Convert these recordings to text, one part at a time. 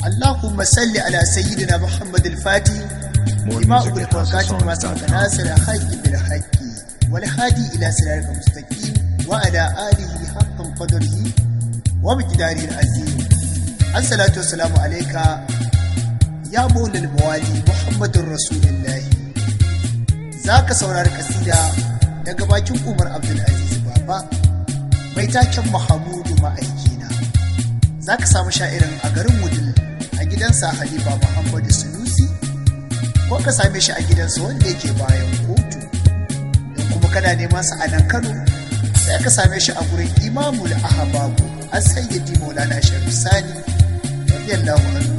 اللهم صل على سيدنا محمد الفاتح لما أغلق وكاتب ما سبق ناصر الحق بالحق والهادي إلى صراطك المستقيم وعلى آله حق قدره ومقداره العظيم الصلاة والسلام عليك يا مولى الموالي محمد رسول الله ذاك سورار كسيدة daga bakin Umar Abdulaziz Baba mai taken Mahamudu ma'aikina za ka samu sha'irin a garin Wudil a gidansa Halifa Muhammadu Sunusi ko ka same shi a gidansa wanda yake bayan kotu don kuma kana neman sa a nan Kano sai ka same shi a gurin Imamul Ahababu an sayyidi Maulana Sharif Sani radiyallahu anhu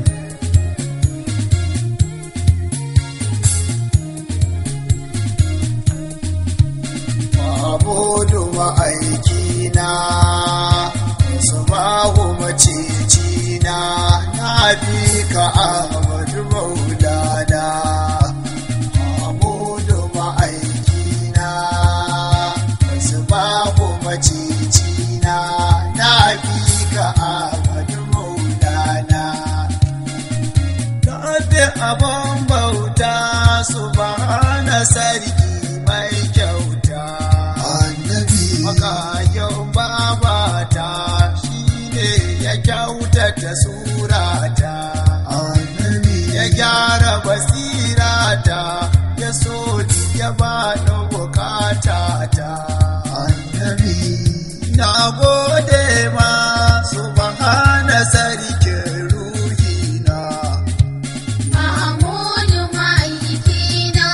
Mahamudu ma'aikina, su bahu macicina, na bi ka Ahmadu Maulana. Mahamudu ma'aikina, su bahu macicina, na bi ka Ahmadu Maulana. Na bi abin bauta su ba na sarki mai kyauta. annabi Makayin babata shi ne ya kyautata surata, annabi ya gyara basirata, ya so ni ya bani bukatata. annabi Na gode ma subhana sarkin ruhina. Mahamudu ma'aikina,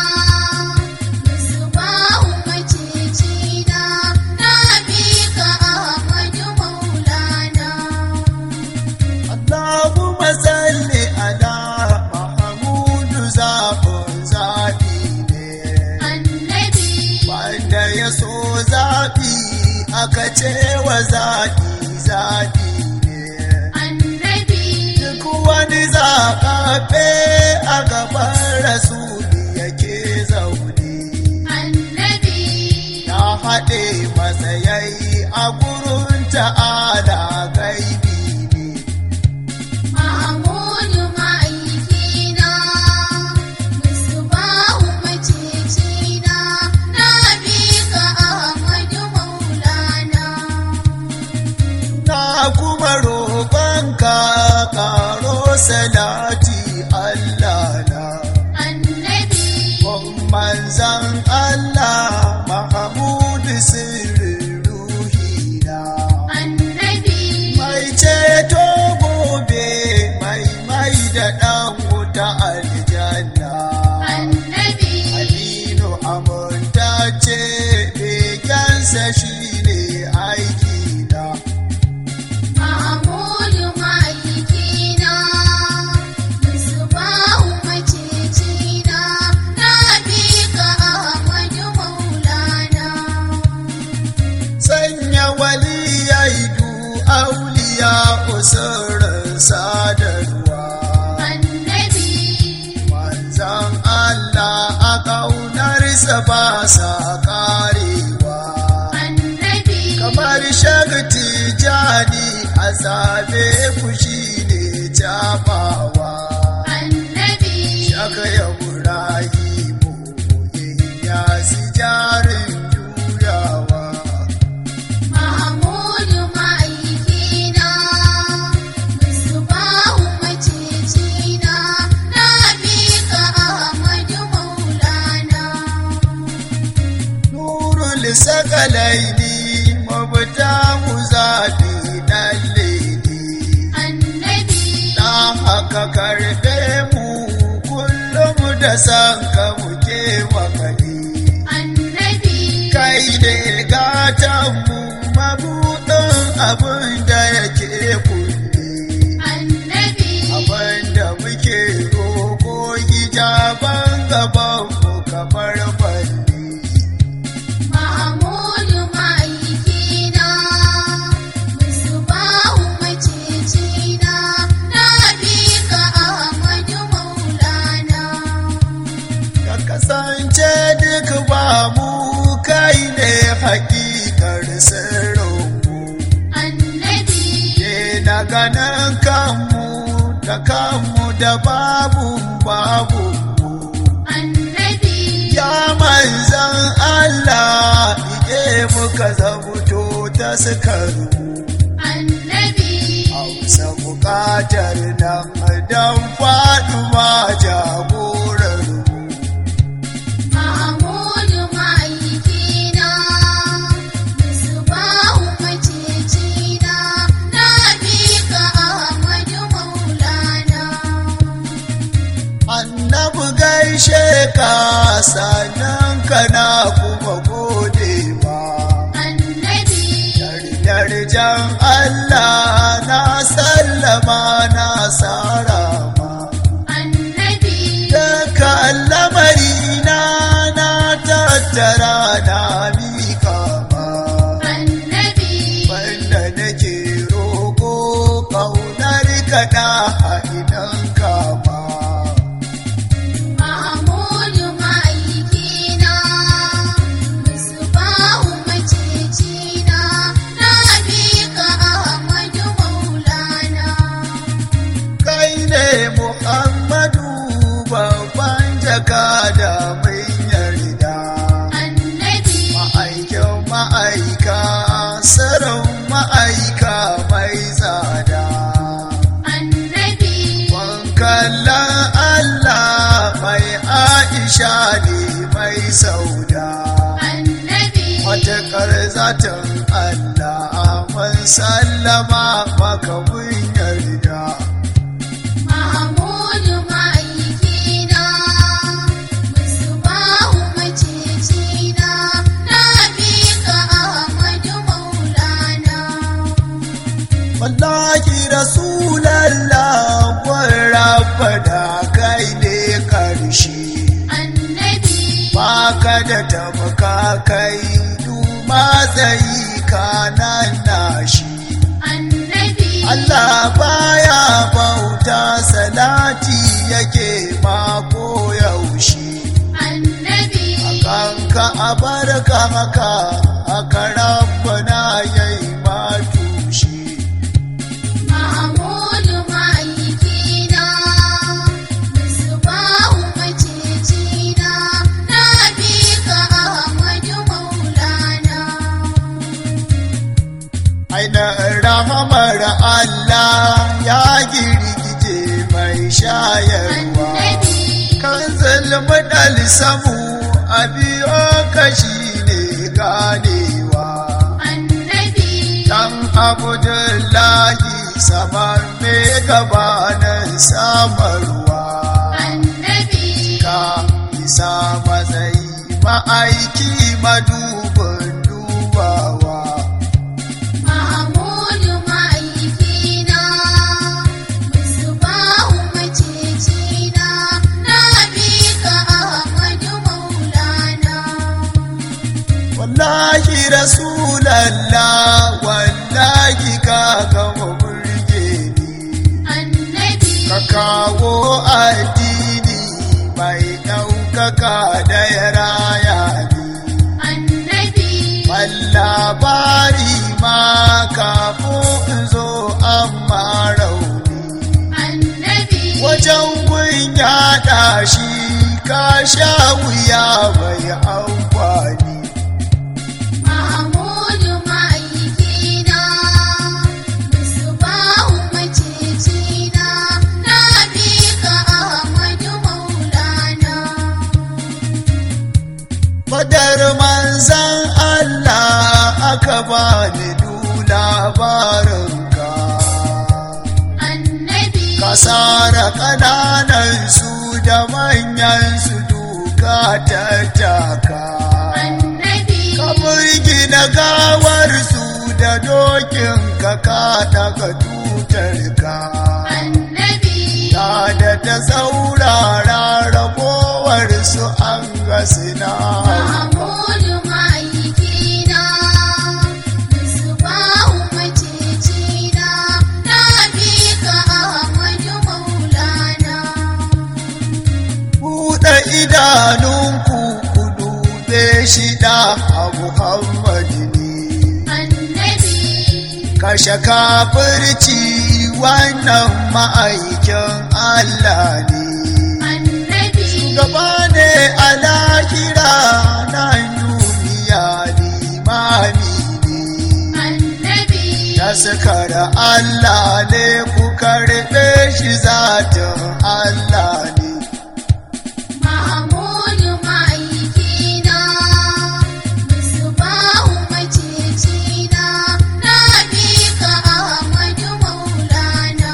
Musbahu macicina, na bi ka Ahmadu Maulana. Allahumma salli ala Mahamudu zaɓin zaɓi ne. Annabi, wanda ya so zaɓi aka ce wa zaɓi zaɓi ne annabi, duk wani zaɓaɓɓe a gaban rasuli yake zaune annabi, ya haɗe matsayayi a gurin ta'ala gaibi ne Mahamudu ma'aikina, Musbahu macicina, na bi ka Ahmadu Maulana. na kuma roƙonka ƙaro salati Allah na Annabi, manzan Allah Mahamudu sirrin ruhina annabi, mai ceto gobe mai mai da ɗan wuta aljanna annabi, Aminu amintacce begensa shi ne aikina Mahamudu ma'aikina, Musbahu macicina, na bi ka Ahmadu Maulana. sanya waliyai du auliya usurin sadarwa Annabi, manzan Allah a ƙaunarsa ba sa ƙarewa annabi, kamar shagti jani a same fushi ne jabawa annabi, shaka ya burahimu ya si jarin juyawa Mahamudu ma'aikina, Musbahu macicina, na bi ka Ahmadu Maulana. nurul sakalaini mafita mu zaɓi ɗan lady Annabi, na haka karɓe mu kullum da san ka muke makaɗi annabi, kai ne gatan mu mabuɗin abin da yake kunne annabi, abin da muke roƙo hijaban gaban mu kamar balle Mahamudu ma'aikina, Musbahu macicina, na bi ka Ahmadu Maulana. ka kasance duk ba mu kai ne hakikar sirrinmu Annabi, ke na ganin kanmu da kanmu da babu babu annabi ya manzan Allah ike muka zabuto ta sukaru annabi hausa bukatar nan don faɗuwa jagorar Mahamudu ma'aikina, Musbahu macecina, na bi ka Ahmadu Maulana. annabi gaishe ka sannan kana kuma gode ma Annabi, Darjan Allah na sallama na sarama annabi, Daga lamari na na tattara na mika ma annabi, Wanda nake roƙo ƙaunar kaɗa a idan kama Mahamudu ma'aikina, Musbahu macecina, na bi ka Ahmadu Maulana. Kai ne Muhammadu babban jaka da mun yarda Annabi, Ma'aikin ma'aika, sarin ma'aika mai tsada. annabi, Wankallan Allah mai Aisha ne mai sauda. annabi, Matuƙar zaton Allah mun sallama maka mun yarda. Mahamudu ma'aikina, Musbahu macecina, na bi ka Ahmadu Maulana. Wallahi Rasulallah kun rabba da kai ne ƙarshe. Annabi, Baka da tamka kai duma zai kanan nashi. annabi, Allah baya bauta salati yake mako yaushe. annabi, Kanka a barka haka aka rabbana yayi ma tushe. Mahamudu ma'aikina, Musbahu macecina, na bi ka Ahmadu Maulana. Aina rahamar Allah ya girgije mai shayarwa. Annabi, Kan zulmi samu a biyo kashi ne ganewa. annabi, Dan Abdullahi samar me gabanin samarwa. annabi, Ka isa matsayi ma'aiki madubin dubawa. Mahamudu ma'aikina, Musbahu macecina, na bi ka Ahmadu Maulana. Wallahi Rasulallah wallahi ka gama burge ni. Annabi, Ka kawo addini mai ɗaukaka da ya raya ni. annabi, Ban labari ma kafin in zo amma rauni. annabi, Wajen gun yaɗa shi ka sha wuya mai amfani. Mahamudu ma'aikina, Musbahu macecina, na bi ka Ahmadu Maulana. Fadar manzan Allah aka bani du labarinka. Annabi, Ka sara ƙananan su da manyan su duka tattaka. annabi, Ka burgina gawar su da dokin ka ka daga tutar ka. annabi, Ta da ta saurara ragowar su an ga sina. Mahamudu ma'aikina, Musbahu macecina, na bi ka Ahmadu Maulana. Buɗe idanunku ku dube shi da a Muhammadu ne. Annabi, Kashe kafirci wannan ma'aikin Allah ne annabi gaba ne a lahira nan duniya limami ne annabi taskara Allah ne ku karɓe shi zatin Allah ne Mahamudu ma'aikina, Musbahu macecina, na bi ka Ahmadu Maulana.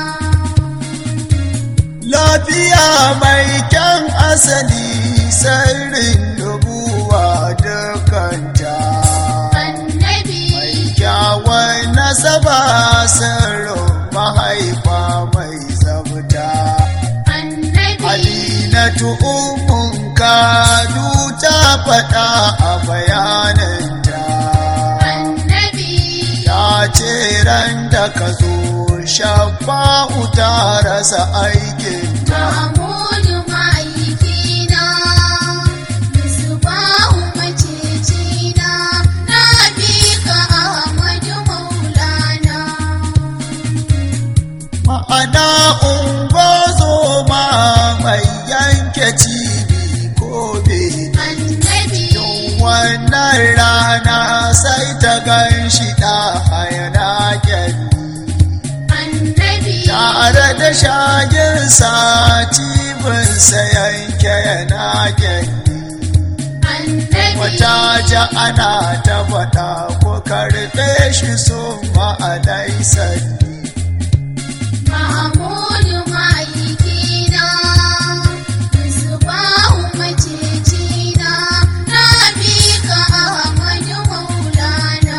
lafiya mai kyan asali sirrin dubuwa dukanta Annabi, mai kyawun nasaba sirrin mahaifa mai zabta annabi, Aminatu umun kadu ta faɗa a bayananta annabi, ya ce ran da ka zo shafa'u ta rasa aikinta Mahamudu ma'aikina, Musbahu macecina, na bi ka Ahmadu Maulana. ma'ana ungozo ma mai yanke cibi ko bene Annabi, wannan rana sai ta gan shi ɗa yana gyalli annabi, tare da shaginsa cibinsa yanke yana gyalli annabi, wata ja ana ta faɗa ko karɓe shi so ma'anai sanni Mahamudu ma'aikina, Musbahu macecina, na bi ka Ahmadu Maulana.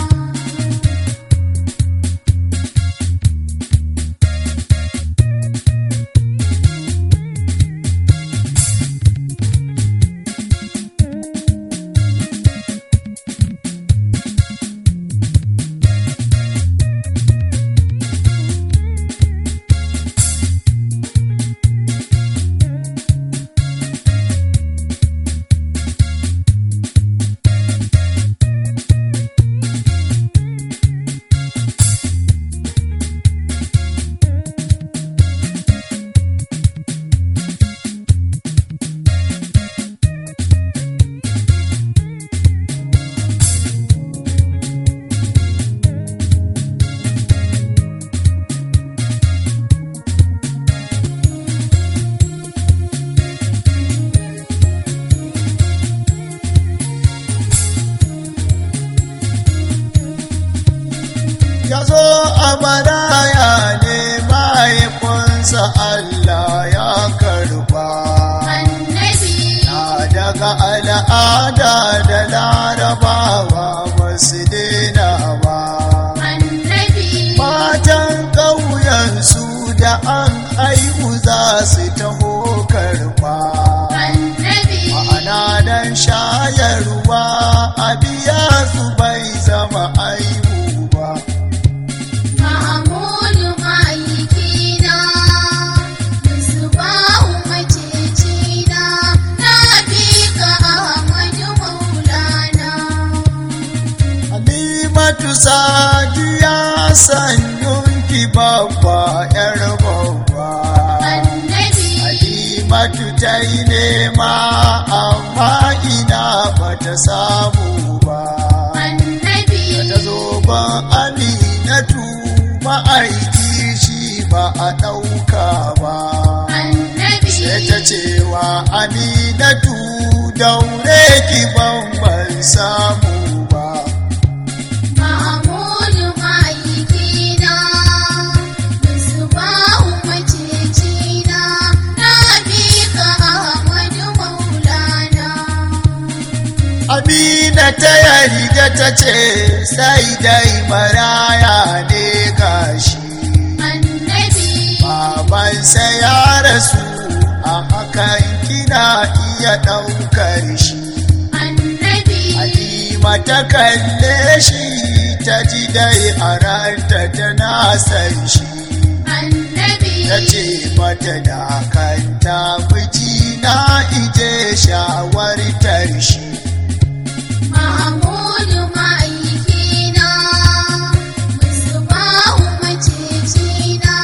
ya zo a maraya ne mahaifinsa Allah ya karba Annabi, na daga al'ada da larabawa basu daina ba annabi, matan ƙauyensu da an aihu za su taho karba annabi, ma'ana dan shayarwa a biya su bai zama aibu ba Mahamudu ma'aikina, Musbahu macecina, na bi ka Ahmadu Maulana. Halimatu sadiya sanyun ki babba yar babba Annabi, Halimatu ta yi nema amma ina bata samu ba annabi, ta zo ban aminatu ma'aiki shi ba a ɗauka ba annabi, sai ta cewa aminatu daure ki ban ban samu ba Mahamudu ma'aikina, Musbahu macecina, na bi ka Ahmadu Maulana. Amina ta yarda ta ce sai dai maraya ne gashi Annabi, babansa ya rasu a hakan kina iya ɗaukar shi annabi, Halima ta kalle shi ta ji dai a ranta tana san shi annabi, ta ce mata da kanta miji na ije shawartar shi Mahamudu ma'aikina, Musbahu macecina,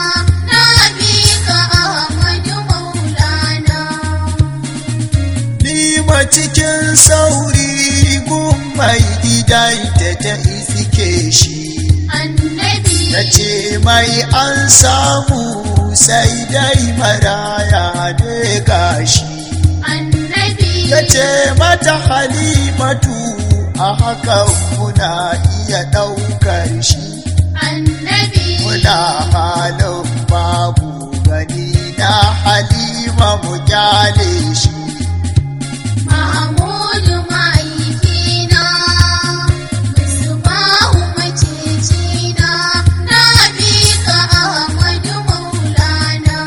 mai gidanta ta iske shi annabi ta ce mai an samu sai dai maraya ne gashi annabi ya ce mata halimatu a hakan muna iya ɗaukar shi annabi muna halin babu gani na halima mu kyale shi Mahamudu ma'aikina, Musbahu macicina, na bi ka Ahmadu Maulana.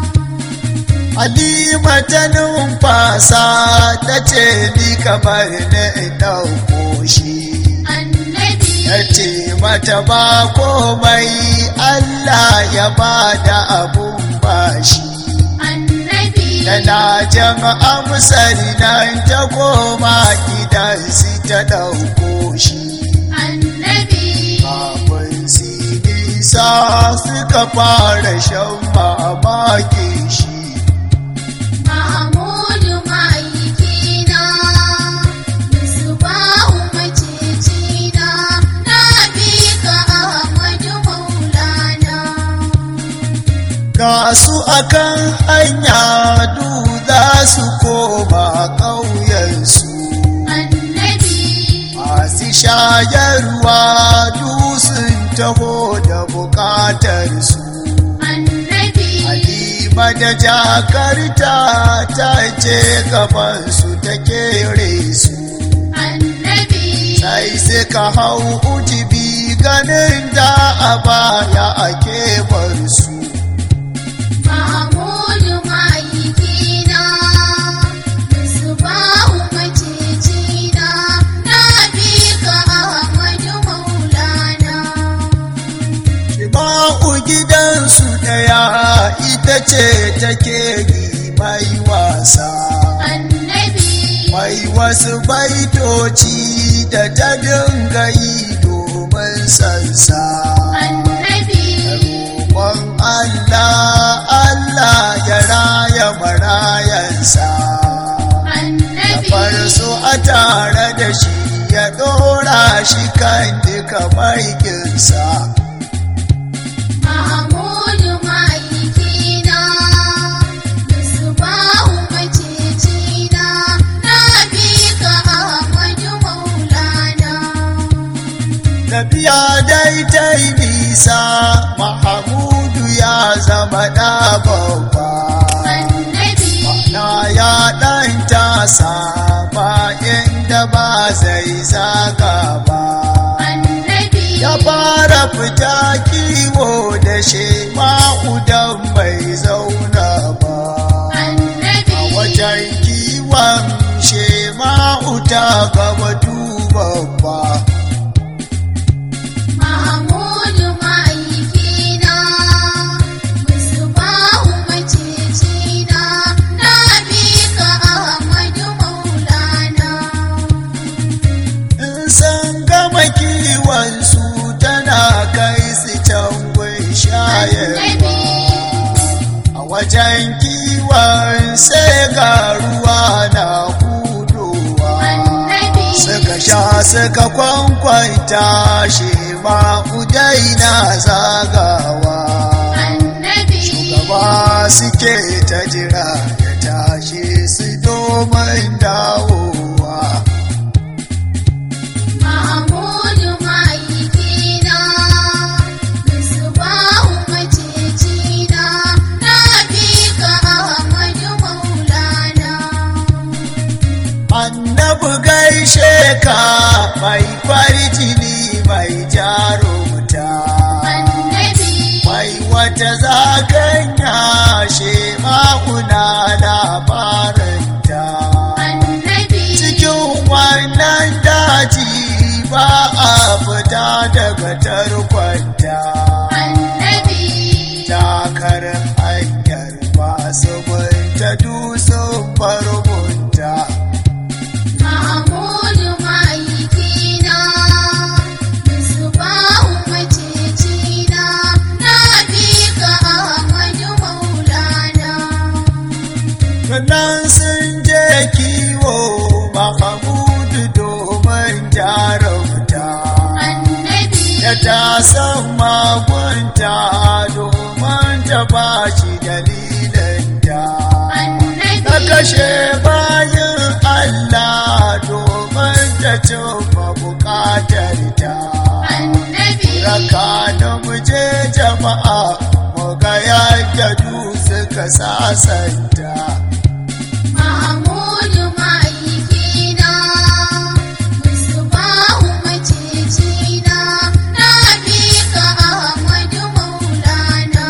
halima ta numfasa ta ce ni kamar na ɗauko shi Annabi, ya ce mata ba komai Allah ya ba da abun bashi annabi, tana jan amsar nan ta koma gidan su ta ɗauko shi annabi, kafin su nisa suka fara shan mamaki shi Mahamudu ma'aikina, Musbahu macicina, na bi ka Ahmadu Maulana. ga su akan hanya du za su koma ƙauyensu Annabi, masu shayarwa du sun taho da bukatarsu annabi, halima da jakarta ta ce gabansu ta kere su annabi, sai suka hau ujibi ganin da a baya a kebar su Mahamudu ma'aikina, Musbahu macicina, na bi ka Ahmadu Maulana. Shima'u gidansu ɗaya ita ce take yi mai wasa Annabi, mai wasu baitoci da ta dinga yi domin sansa annabi, roƙon Allah Allah ya raya marayansa annabi, bar su a tare da shi ya ɗora shi kan duka maikinsa Mahamudu ma'aikina, Musbahu macicina, na bi ka Ahmadu Maulana. tafiya dai ta yi nisa mahamudu ya zama ɗa babba Annabi, na ya ɗan tasa ba inda ba zai zaga ba annabi, ya fara fita kiwo da shema'udan bai zauna ba annabi, a wajen kiwon shema'uta gaba dubabba Mahamudu ma'aikina, Musbahu macicina, na bi ka Ahmadu Maulana. in san gama kiwon su tana kai su can gun shayarwa a wajen kiwon sai ga ruwa na hudowa Annabi, suka sha suka kwankwanta shi ma udai na zagawa annabi, gaba suke ta jira ya tashi su domin dawowa Mahamudu ma'aikina, Musbahu macicina, na bi ka Ahmadu Maulana. annabi gaishe ka mai farjini mai jarumta Annabi, mai wata zakanya she ma'una labarinta annabi, cikin wannan daji ba a fita daga tarkonta annabi, takar hanyar masu binta dusun barbunta Mahamudu ma'aikina, Musbahu macicina, na bi ka Ahmadu Maulana. Sannan sun je kiwo Mahamudu domin ja manta domin ta ba shi dalilin da ta kashe bayan Allah domin ta cimma bukatar ta raka da muje jama'a mu ga yadda du suka sasanta Mahamudu ma'aikina, Musbahu macicina, na bi ka Ahmadu Maulana.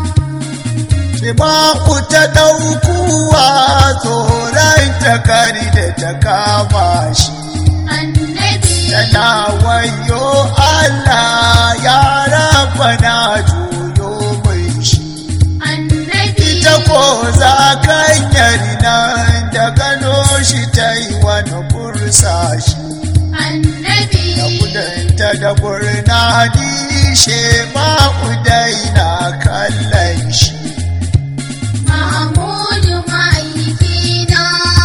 Shima'u ta ɗaukuwa tsoron takari da ta kama shi. Annabi, Tana wayo Allah ya raba na juyo mai shi. annabi, Ita ko za kan nan da gano shi ta yi wani bursa shi. annabi, Da kudanta da gurnani shema'u dai na kallon shi. Mahamudu ma'aikina,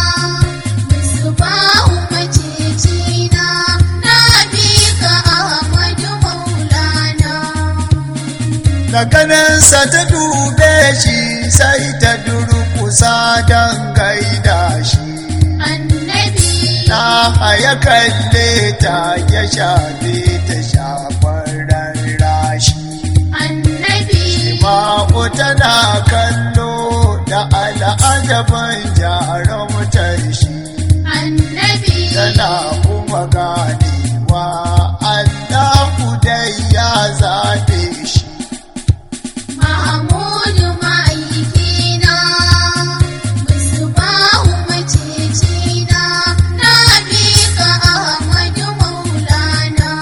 Musbahu macicina, na bi ka Ahmadu Maulana. da ganinsa ta dube shi sai ta durkusa don gaida shi Annabi, na haya kalle ta ya shafe ta shafar rashi annabi, ma'u tana kallo da al'ajaban jarumtar shi annabi, tana kuma ganewa Allahu dai ya zaɓe shi Mahamudu ma'aikina, Musbahu macicina, na bi ka Ahmadu Maulana.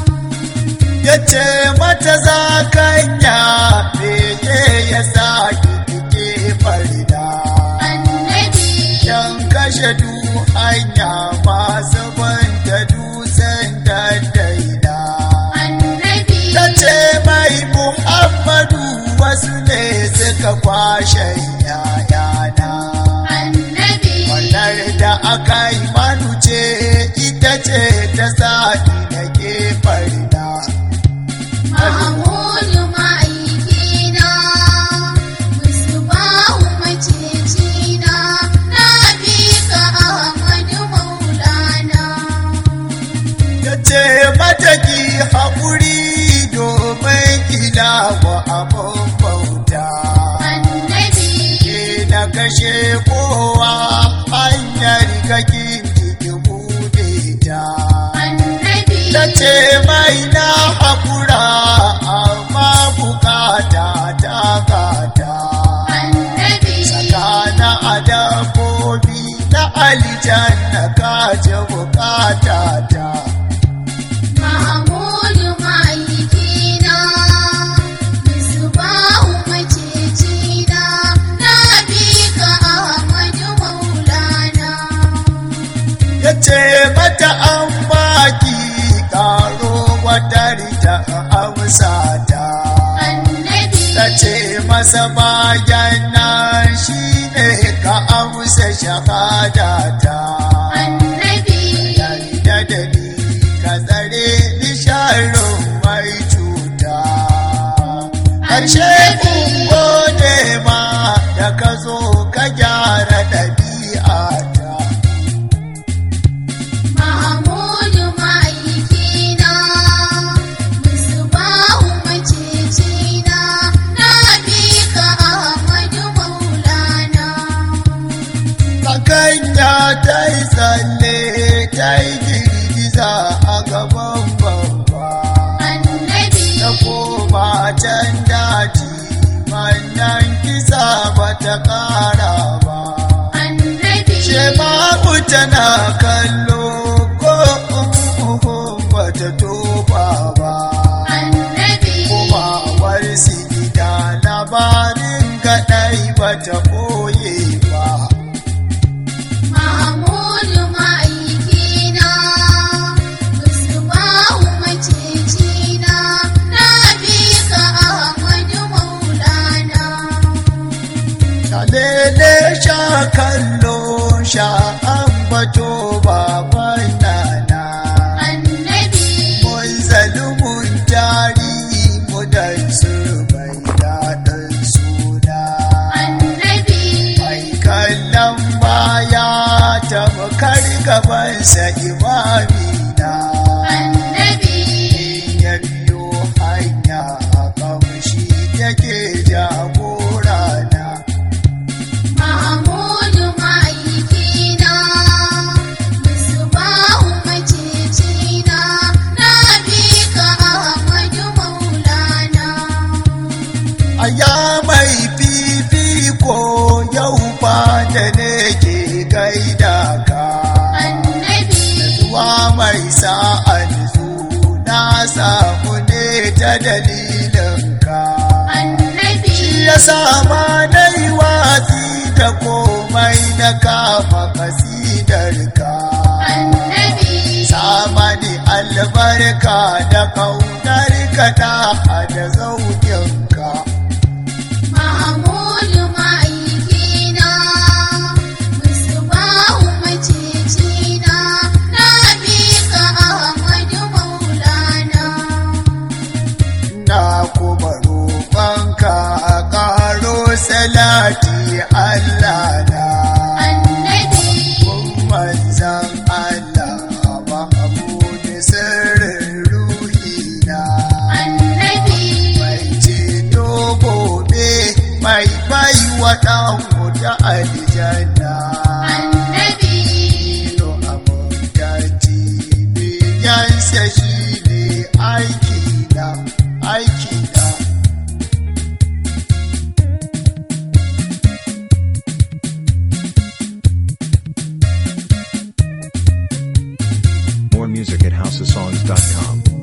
ya ce mata za kanya bege ya sa kike farida Annabi, don kashe du hanya masu banta dutsen da daida annabi, ta ce mai muhammadu wasu ne suka kwashe yayana annabi, wannan da aka yi manu ce ita ce ta sa ni da ke farida Mahamudu ma'aikina, Musbahu macicina, na bi ka Ahmadu Maulana. ya ce mata ki haƙuri domin kila wa abin bauta Annabi, ke na kashe kowa hanyar gakin ki bude ta annabi, ta ce mai na haƙura amma bukata ta gata annabi, tsakana a dabbobi na aljanna kaje bukata ta Mahamudu ma'aikina, Musbahu macicina, na bi ka Ahmadu Maulana. ya ce mata an baki karo wata rita amsa ta Annabi, ta ce masa bayan nan shi ne ka amsa shahada ta annabi, yarda da ni ka tsare ni sharon mai cuta ƙarshe kun gode ma da ka zo ka gyara ɗabi'ata Mahamudu ma'aikina, Musbahu macicina, na bi ka Ahmadu Maulana. Kakanya ta yi tsalle ta yi girgiza a gaban babba Annabi, ta koma can daji wannan kisa ba ta kara ba annabi, shema'u tana kallo ko uhun ba ta toba ba annabi, kuma warsi gida labarin kaɗai ba ta ɓoye ba Mahamudu ma'aikina, Musbahu macicina, na bi ka Ahmadu Maulana. Kalele sha kallo sha ambato baban nana Annabi, mun zalumun jari mu da gabansa imamina annabi ya biyo hanya kamshi yake jagorana Mahmudu ma'aikina, Musbahu macicina, na bi ka Ahmadu Maulana. a ya mai fifiko yau ba da ne ke gaida ka Annabi, Zuwa mai sa'ad su na samu ne ta dalilinka. annabi, Ya sama na yi watsi da komai na kama kasidarka. annabi, Sama ni albarka da kaunarka ta hada zaukinka. Mahmudu ma'aikina, Musbahu macicina, na bi ka Ahmadu Maulana. Na kuma roƙonka a ƙaro salati Allah na. Annabi, manzan Allah Mahmud sirrin ruhina annabi, mai ceto gobe mai bai wa ɗan wuta aljanna annabi. Ino amintaci biyansa shi ne aiki na aiki na More music at houseofsongs.com.